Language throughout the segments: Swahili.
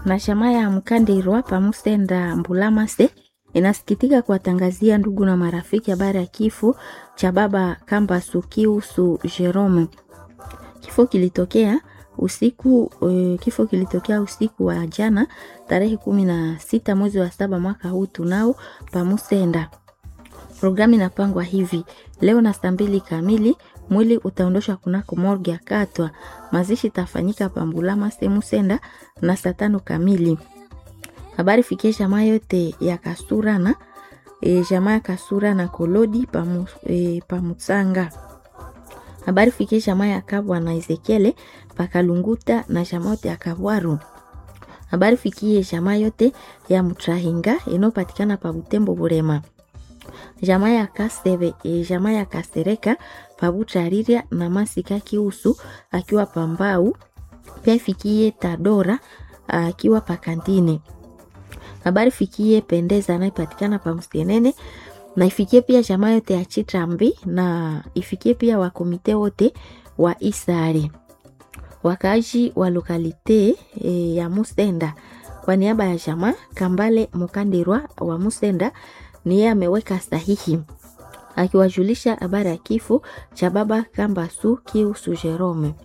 na chama ya Mkandirwa pamusenda Mbulamase inasikitika kuwatangazia ndugu na marafiki habari ya kifo cha baba Kambasu Kiusu Jerome. Kifo kilitokea usiku uh, kifo kilitokea usiku wa jana tarehe kumi na sita mwezi wa saba mwaka huu tunao pamusenda. Programu inapangwa hivi: leo na saa mbili kamili mwili utaondoshwa kunako morgue ya Katwa. Mazishi itafanyika Pambulama sehemu senda na saa tano kamili. Habari fikie jamaa yote ya Kasurana e, jamaa ya Kasura na Kolodi pamu, e, Pamutsanga. Habari fikie jamaa ya Kabwa na Ezekiele Pakalunguta na jamaa yote ya Kabwaru. Habari fikie jamaa yote ya Mutrahinga inayopatikana pa Butembo Burema jamaa ya Kaseve e, jamaa ya Kasereka Pabuchariria na Masika Kiusu akiwa Pambau, pia ifikie Tadora akiwa Pakantine. Habari fikie Pendeza anayepatikana pa Mstenene na ifikie pia jamaa yote ya Chitrambi na ifikie pia wakomite wote wa Isare, wakazi wa lokalite e, ya Musenda. Kwa niaba ya jamaa Kambale Mukandirwa wa Musenda ni yeye ameweka sahihi akiwajulisha habari ya kifo cha baba Kambasu Kiusu Jerome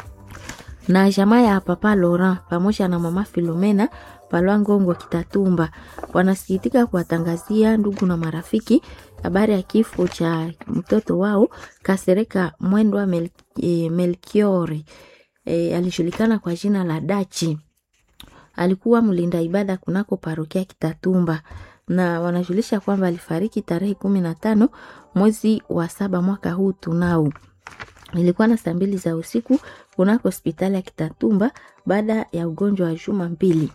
na jamaa ya papa Laurent pamoja na mama Filomena Palwangongo Kitatumba wanasikitika kuwatangazia ndugu na marafiki habari ya kifo cha mtoto wao Kasereka Mwendwa Mel, e, Melkiori e, alijulikana kwa jina la Dachi. Alikuwa mlinda ibada kunako parokia Kitatumba na wanajulisha kwamba alifariki tarehe kumi na tano mwezi wa saba mwaka huu tunao. Ilikuwa na saa mbili za usiku kunako hospitali ya Kitatumba baada ya ugonjwa wa juma mbili.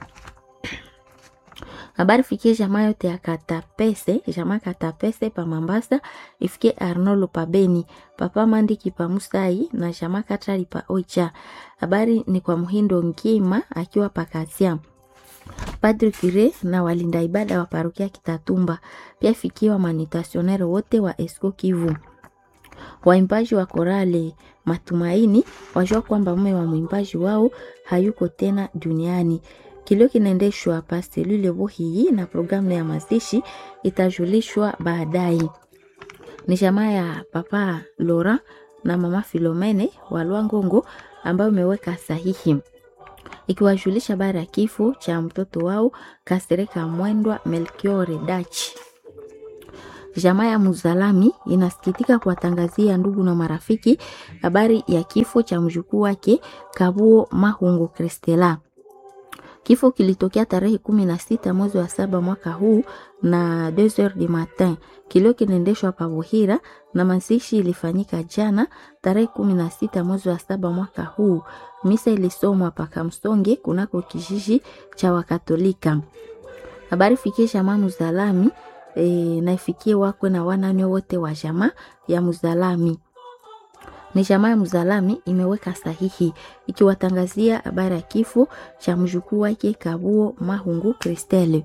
Habari fikie jamaa yote ya Katapese, jamaa Katapese pa Mambasa, ifikie Arnolo pa Beni, papa Mandiki pa Musai na jamaa Katari pa Oicha. Habari ni kwa Muhindo Ngima akiwa pa Kasia. Padri Kire na walinda ibada wa parokia Kitatumba, pia fikiwa manitasionere wote wa Esko Kivu. Waimbaji wa korale Matumaini wajua kwamba mume wa mwimbaji wao hayuko tena duniani. Kilio kinaendeshwa pa selule Bohii na programu ya mazishi itajulishwa baadaye. Ni jamaa ya papa Lora na mama Filomene wa Lwangongo ambayo imeweka sahihi ikiwajulisha habari ya kifo cha mtoto wao Kasereka Mwendwa Melkiore Dachi. Jamaa ya Muzalami inasikitika kuwatangazia ndugu na marafiki habari ya kifo cha mjukuu wake Kabuo Mahungu Kristela. Kifo kilitokea tarehe kumi na sita mwezi wa saba mwaka huu na 2h du matin. Kilio kinaendeshwa pa Buhira na mazishi ilifanyika jana tarehe kumi na sita mwezi wa saba mwaka huu. Misa ilisomwa pa Kamsonge kunako kijiji cha Wakatolika. Habari fikie jamaa Muzalami e, na ifikie wakwe na wanane wote wa jamaa ya Muzalami ni jamaa ya Mzalami imeweka sahihi ikiwatangazia habari ya kifo cha mjukuu wake Kabuo Mahungu Kristele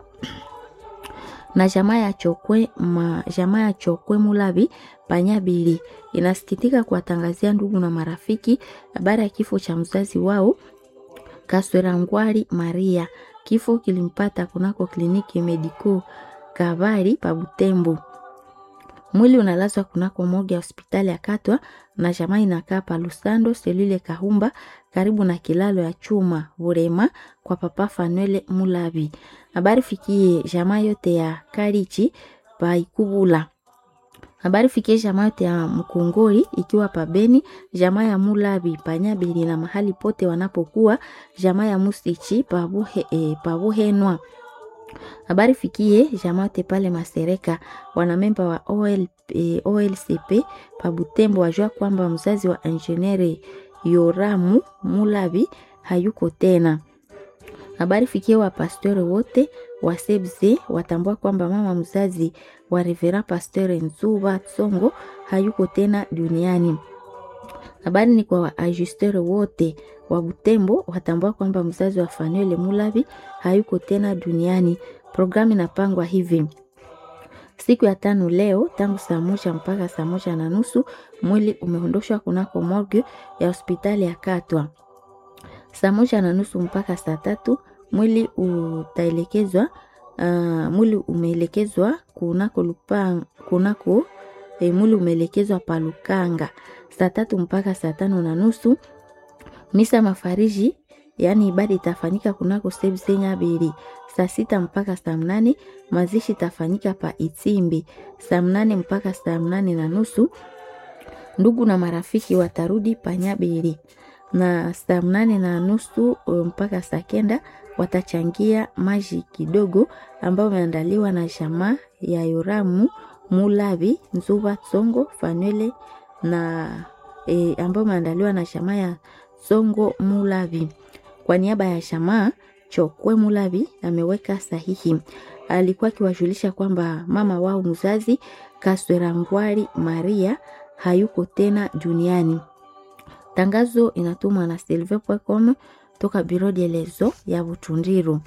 na jamaa ya Chokwe ma, jamaa ya Chokwe Mulabi Panyabili inasikitika kuwatangazia ndugu na marafiki habari ya kifo cha mzazi wao Kaswera Ngwari Maria. Kifo kilimpata kunako kliniki Medico Kavari pa Butembo. Mwili unalazwa kunako moja ya hospitali ya Katwa na jamaa inakaa pa Lusando selule Kahumba karibu na kilalo ya chuma Burema kwa papa Fanuele Mulabi. Habari fikie jamaa yote ya Karichi pa Ikubula. Habari fikie jamaa yote ya Mkongori ikiwa pa Beni, jamaa ya Mulabi Panyabili na mahali pote wanapokuwa jamaa ya Musichi pa Buhe, e, pa Buhenwa habari fikie jamate pale Masereka, wanamemba wa OL, e, OLCP pa Butembo wajua kwamba mzazi wa injenieri Yoramu Mulabi hayuko tena. Habari fikie wa pastori wote wa Sebze watambua kwamba mama mzazi wa Revera Pasteur Nzuba Tsongo hayuko tena duniani. Habari ni kwa waajusteur wote wa Butembo watambua kwamba mzazi wa Fanuele Mulabi hayuko tena duniani. Programu inapangwa hivi: siku ya tano leo, tangu saa moja mpaka saa moja na nusu mwili umeondoshwa kunako morgue ya hospitali ya Katwa. Saa moja na nusu mpaka saa tatu mwili utaelekezwa uh, mwili umeelekezwa kunako lupa, kunako e, mwili umeelekezwa pa Lukanga saa tatu mpaka saa tano na nusu. Misa mafariji yaani ibada itafanyika kunako sebsenya bili saa sita mpaka saa mnane. Mazishi itafanyika pa Itimbi saa mnane mpaka saa mnane na nusu. Ndugu na marafiki watarudi panyabili na saa mnane na nusu mpaka saa kenda watachangia maji kidogo ambayo imeandaliwa na jamaa ya Yoramu Mulavi Nzuba Tsongo Fanwele na e, ambayo imeandaliwa na jamaa ya Tsongo Mulavi. Kwa niaba ya jamaa Chokwe Mulavi ameweka sahihi. Alikuwa akiwajulisha kwamba mama wao mzazi Kaswera Ngwari Maria hayuko tena duniani. Tangazo inatumwa na silve.com toka Biro de Lezo ya Butundiru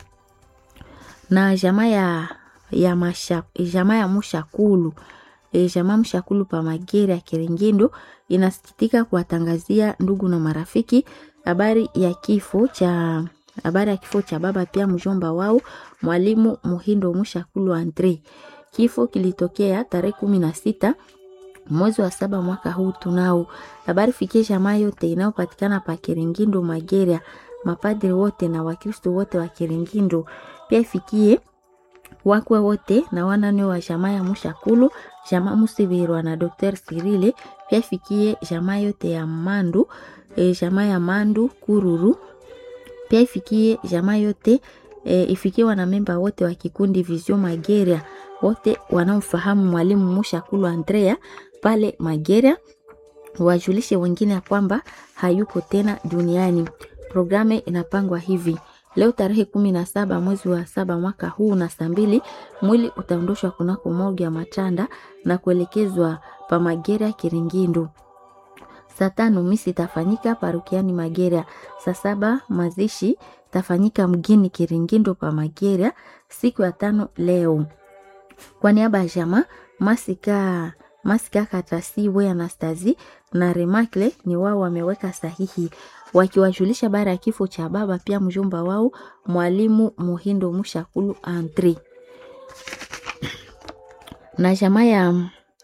na jamaa ya ya masha, jamaa ya Mushakulu e, jamaa Mushakulu pa Magere ya Kiringindo inasikitika kuwatangazia ndugu na marafiki habari ya kifo cha habari ya kifo cha baba pia mjomba wao mwalimu Muhindo Mushakulu Andre. Kifo kilitokea tarehe kumi na sita mwezi wa saba mwaka huu. Tunao habari fikie jamaa yote inayopatikana pa Kiringindo Mageria, mapadri wote na Wakristo wote wa Kiringindo, pia ifikie wakwe wote na wanane wa jamaa ya Mushakulu, jamaa Musibirwa na Dr. Sirile, pia ifikie jamaa yote ya Mandu e, jamaa ya Mandu Kururu, pia ifikie jamaa yote e, ifikie wanamemba wote wa kikundi Vision Mageria wote wanaomfahamu mwalimu Mushakulu Andrea pale Mageria, wajulishe wengine ya kwamba hayuko tena duniani. Programu inapangwa hivi: leo tarehe kumi na saba mwezi wa saba mwaka huu na saa mbili mwili utaondoshwa kunako morgue ya Matanda na kuelekezwa pa Mageria Kiringindo. Saa tano misi itafanyika parukiani Mageria. Saa saba mazishi tafanyika mgini Kiringindo pa Mageria siku ya tano leo. Kwa niaba ya jamaa Masika Masika Katasi we Anastazi na Remakle ni wao wameweka sahihi wakiwajulisha bara ya kifo cha baba pia mjomba wao mwalimu Muhindo Mushakulu Andre na jamaa ya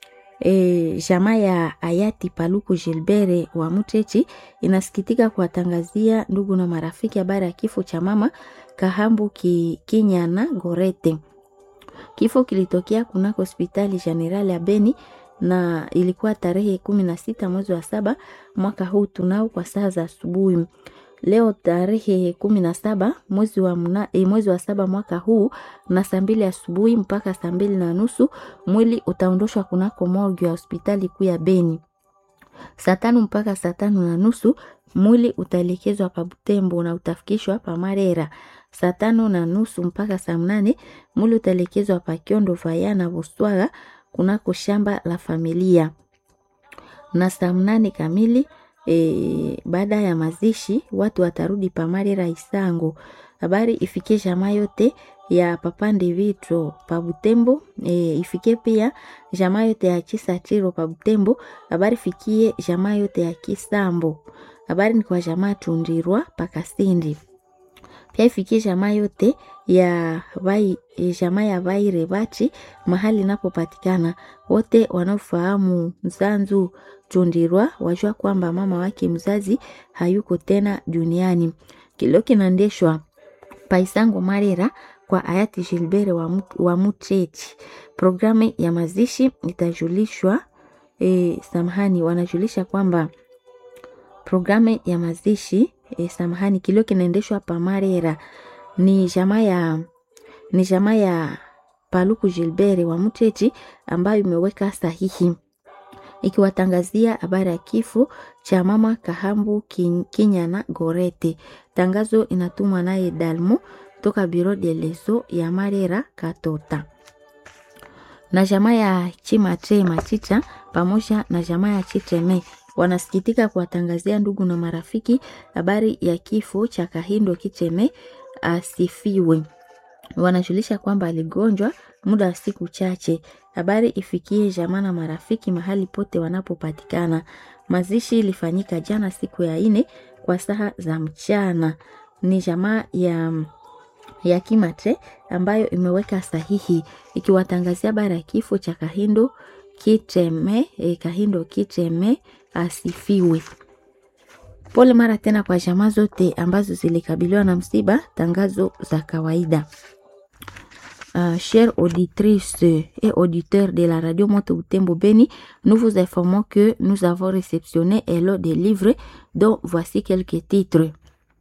e, jamaa ya hayati Paluku Gilbert wa Mutechi inasikitika kuwatangazia ndugu na marafiki habari ya kifo cha mama Kahambu ki, Kinyana Gorete. Kifo kilitokea kunako hospitali generali ya Beni na ilikuwa tarehe kumi na sita mwezi wa saba mwaka huu tunao kwa saa za asubuhi. Leo tarehe kumi na saba mwezi wa, mna, e, mwezi wa saba mwaka huu na saa mbili asubuhi mpaka saa mbili na nusu mwili utaondoshwa kunako morgue ya hospitali kuu ya Beni. Saa tano mpaka saa tano na nusu mwili utaelekezwa pa Butembo na utafikishwa pa Marera. Saa tano na nusu mpaka saa mnane mwili utaelekezwa pa Kiondo Vaya na Buswaga kunako shamba la familia, na saa mnane kamili e, baada ya mazishi watu watarudi pa Marera Isango. Habari ifikie jamaa yote ya papande vitro pa Butembo e, ifikie pia jamaa yote ya Chisatiro pa Butembo. Habari fikie jamaa yote ya Kisambo. Habari ni kwa jamaa Tundirwa pa Kasindi. Pia ifikie jamaa yote ya vai, jamaa ya Vaire Bachi mahali inapopatikana. Wote wanaofahamu Nzanzu Tundirwa wajua kwamba mama wake mzazi hayuko tena duniani. Kilio kinaendeshwa Paisango Marera kwa hayati Gilbert wa, wa Muchechi. Programu ya mazishi itajulishwa e, samahani, wanajulisha kwamba programu ya mazishi e, samahani, kilio kinaendeshwa pa Marera ni jamaa ya ni jamaa ya Paluku Gilbert wa Muchechi ambayo imeweka sahihi ikiwatangazia habari ya kifo cha mama Kahambu Kinyana Gorete. Tangazo inatumwa naye Dalmo toka Biro de Leso ya Marera Katota na jamaa ya Chimatre Machicha pamoja na jamaa ya Chitreme wanasikitika kuwatangazia ndugu na marafiki habari ya kifo cha Kahindo Kicheme asifiwe. Wanajulisha kwamba aligonjwa muda wa siku chache. Habari ifikie jamaa na marafiki mahali pote wanapopatikana. Mazishi ilifanyika jana siku ya ine kwa saa za mchana. Ni jamaa ya ya Kimatre ambayo imeweka sahihi ikiwatangazia habari ya kifo cha Kahindo Kiteme, eh, Kahindo Kiteme asifiwe. Pole mara tena kwa jamaa zote ambazo zilikabiliwa na msiba. Tangazo za kawaida. Uh, chères auditrices et auditeurs de la radio Moto Butembo Beni, nous vous informons que nous avons réceptionné un lot de livres dont voici quelques titres.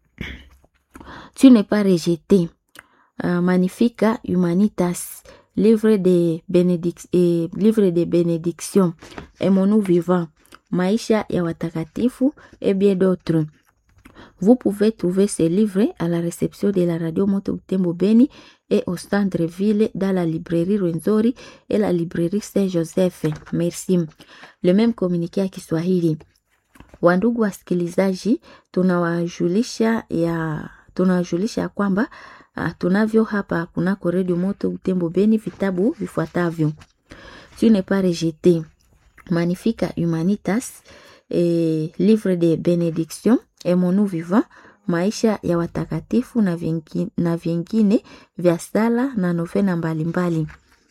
Tu n'es pas rejeté. Uh, Magnifica Humanitas, livre de, bénédic eh, livre de bénédiction, Aimons-nous vivant, Maisha ya watakatifu et bien d'autres. Vous pouvez trouver ces livres à la réception de la radio Moto Butembo Beni et au centre-ville dans la librairie Rwenzori et la librairie Saint-Joseph. Merci. Le même communiqué ya Kiswahili. Wandugu wasikilizaji, tunawajulisha ya tunawajulisha ya kwamba uh, tunavyo hapa kunako redio Moto Butembo Beni vitabu vifuatavyo: Tu n'es pas rejeté, Magnifica Humanitas, eh, livre de benediction, Aimons-nous vivant, maisha ya watakatifu na vingine, na vingine vya sala na novena mbalimbali.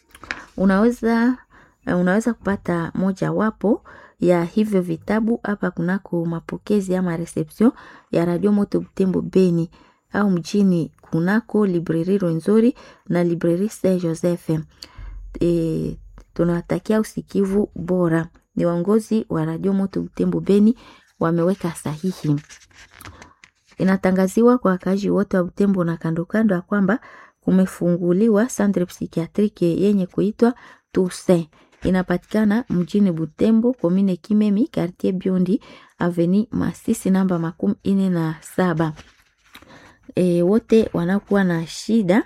Unaweza unaweza kupata moja wapo ya hivyo vitabu hapa kunako mapokezi ama reception ya Radio Moto Butembo Beni au mjini kunako librairie Rwenzori na librairie Saint Joseph. E, tunawatakia usikivu bora. Ni waongozi wa Radio Moto Butembo Beni wameweka sahihi. Inatangaziwa kwa wakazi wote wa Butembo na kando kando ya kwamba kumefunguliwa centre psychiatrique yenye kuitwa Toussaint. Inapatikana mjini Butembo, komine Kimemi, quartier Biondi, avenue Masisi namba makumi ine na saba. E, wote wanakuwa na shida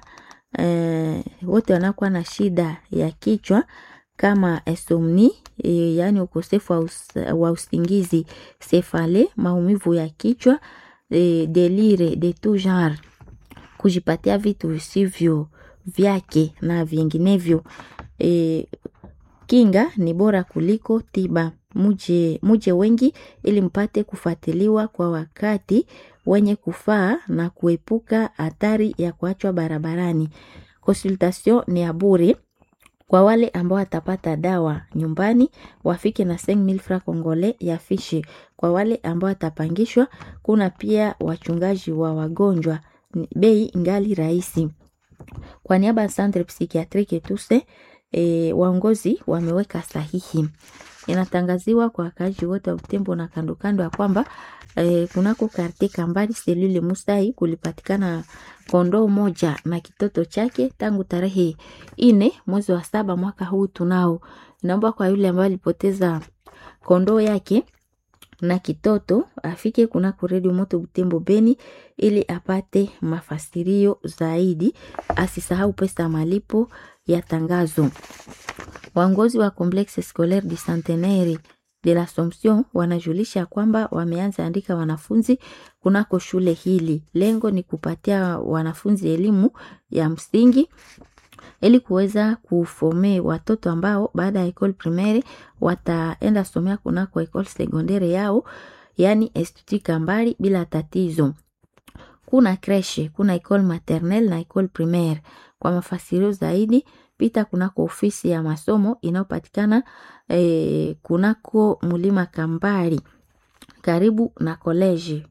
e, wote wanakuwa na shida ya kichwa kama insomnie e, yaani ukosefu wa, us, wa usingizi, sefale, maumivu ya kichwa e, delire de tout genre, kujipatia vitu visivyo vyake na vinginevyo. E, kinga ni bora kuliko tiba. Muje, muje wengi ili mpate kufuatiliwa kwa wakati wenye kufaa na kuepuka hatari ya kuachwa barabarani. Consultation ni ya bure kwa wale ambao watapata dawa nyumbani wafike na 5000 francs congolais ya fishi. Kwa wale ambao watapangishwa, kuna pia wachungaji wa wagonjwa, bei ingali rahisi. Kwa niaba ya Centre Psychiatrique Tuse e, waongozi wameweka sahihi. Inatangaziwa kwa wakazi wote wa Butembo na kando kando ya kwamba e, kunako karte Kambali selule Musai kulipatikana kondoo moja na kitoto chake tangu tarehe ine mwezi wa saba mwaka huu. Tunao naomba kwa yule ambaye alipoteza kondoo yake na kitoto afike kunako redio Moto Butembo Beni ili apate mafasirio zaidi. Asisahau pesa ya malipo ya tangazo. Waongozi wa Complexe Scolaire du Centenaire de l'Assomption wanajulisha kwamba wameanza andika wanafunzi kunako shule hili. Lengo ni kupatia wanafunzi elimu ya msingi ili kuweza kufome watoto ambao baada ya ekole primaire wataenda somea kunako ekole secondaire yao, yani Institut Kambali bila tatizo. Kuna kreshe, kuna ekole maternelle na ekole primaire. Kwa mafasirio zaidi pita kunako ofisi ya masomo inayopatikana eh, kunako mulima Kambali karibu na koleji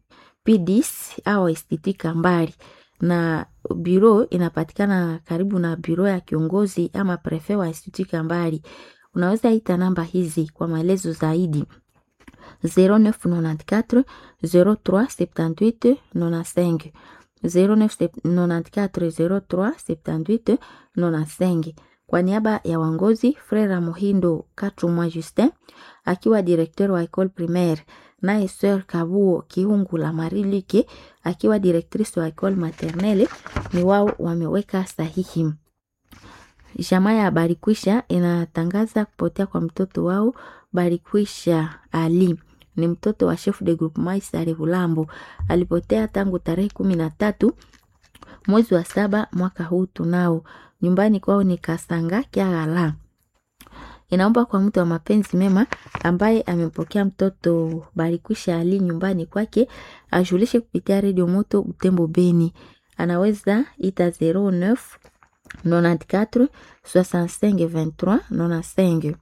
P10 au Institut Kambali na biro inapatikana karibu na biro ya kiongozi ama prefe wa Institut Kambali. Unaweza ita namba hizi kwa maelezo zaidi 0994 0378 95 0994 0378 kwa niaba ya wangozi Frera Muhindo Katumwa Justin akiwa direkteur wa école primaire, naye Sœur Kabuo Kiungula Marilike akiwa directrice wa école maternelle, ni wao wameweka sahihi. Jamaa ya Barikwisha inatangaza kupotea kwa mtoto wao Barikwisha Ali ni mtoto wa chef de groupement Isare Bulambo. Alipotea tangu tarehe kumi na tatu mwezi wa saba mwaka huu. Tunao nyumbani kwao ni Kasanga Kyagala. Inaomba kwa mtu wa mapenzi mema ambaye amempokea mtoto Barikwisha Ali nyumbani kwake ajulishe kupitia redio Moto Butembo Beni. anaweza ita 09 94 65 23 95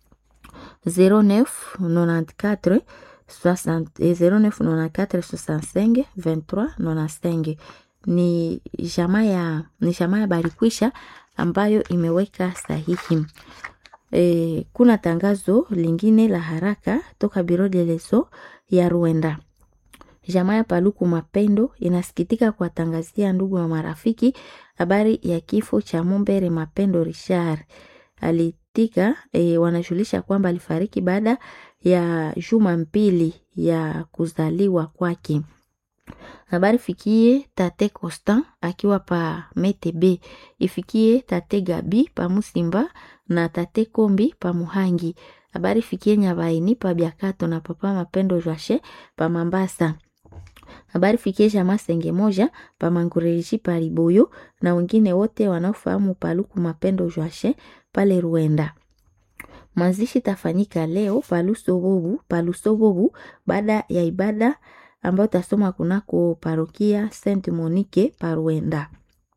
09 94 60 09 94 65 23 95 ni jamaa ya ni jamaa ya Barikwisha ambayo imeweka sahihi. E, kuna tangazo lingine la haraka toka Biro de Leso ya Rwanda. Jamaa ya Paluku Mapendo inasikitika kuwatangazia ndugu na marafiki habari ya kifo cha Mumbere Mapendo Richard. Alitika e, wanajulisha kwamba alifariki baada ya juma mbili ya kuzaliwa kwake. Habari fikie tate Constant akiwa pa Metebe, ifikie tate Gabi pa Musimba na tate Kombi pa Muhangi. Habari fikie Nyabaini pa Biakato na papa Mapendo Joashe pa Mambasa. Habari fikie jamaa Senge moja pa Mangureji pa Riboyo na wengine wote wanaofahamu Paluku Mapendo Joashe pale Ruenda. Mazishi tafanyika leo palusobobu palusobobu baada ya ibada ambayo tasoma kunako parokia Saint Monique Paruenda.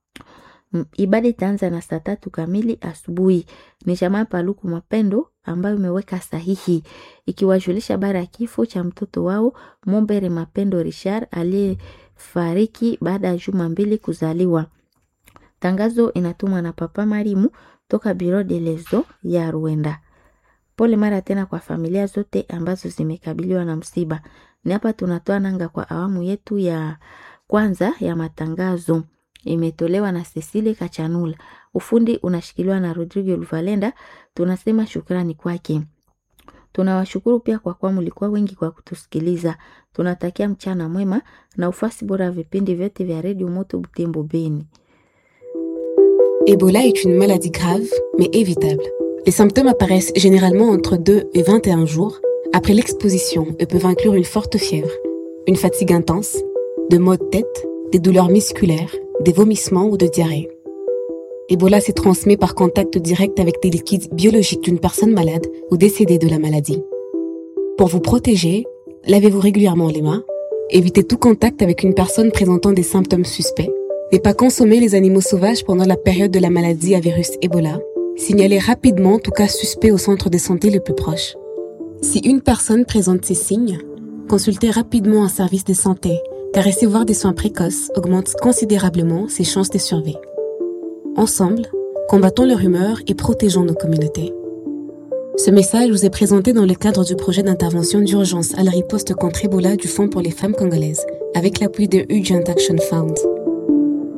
Ibada itaanza na saa tatu kamili asubuhi. Ni jamaa Paluku Mapendo ambayo imeweka sahihi ikiwajulisha bara ya kifo cha mtoto wao Mombere Mapendo Richard aliyefariki baada ya juma mbili kuzaliwa. Tangazo inatumwa na Papa Marimu toka Biro de Lezo ya Rwanda. Pole mara tena kwa familia zote ambazo zimekabiliwa na msiba. Ni hapa tunatoa nanga kwa awamu yetu ya kwanza ya matangazo. Imetolewa na Cecile Kachanula. Ufundi unashikiliwa na Rodrigo Luvalenda. Tunasema shukrani kwake. Tunawashukuru pia kwa kuwa mlikuwa wengi kwa kutusikiliza. Tunatakia mchana mwema na ufasi bora ya vipindi vyote vya redio Moto Butembo Beni. Ebola est une maladie grave, mais évitable. Les symptômes apparaissent généralement entre 2 et 21 jours après l'exposition et peuvent inclure une forte fièvre, une fatigue intense, de maux de tête, des douleurs musculaires, des vomissements ou de diarrhée. Ebola s'est transmis par contact direct avec des liquides biologiques d'une personne malade ou décédée de la maladie. Pour vous protéger, lavez-vous régulièrement les mains, évitez tout contact avec une personne présentant des symptômes suspects, ne pas consommer les animaux sauvages pendant la période de la maladie à virus Ebola, signalez rapidement tout cas suspect au centre de santé le plus proche. Si une personne présente ces signes, consultez rapidement un service de santé, car recevoir des soins précoces augmente considérablement ses chances de survie. Ensemble, combattons leur humeur et protégeons nos communautés. Ce message vous est présenté dans le cadre du projet d'intervention d'urgence à la riposte contre Ebola du Fonds pour les femmes congolaises, avec l'appui de Urgent Action Fund.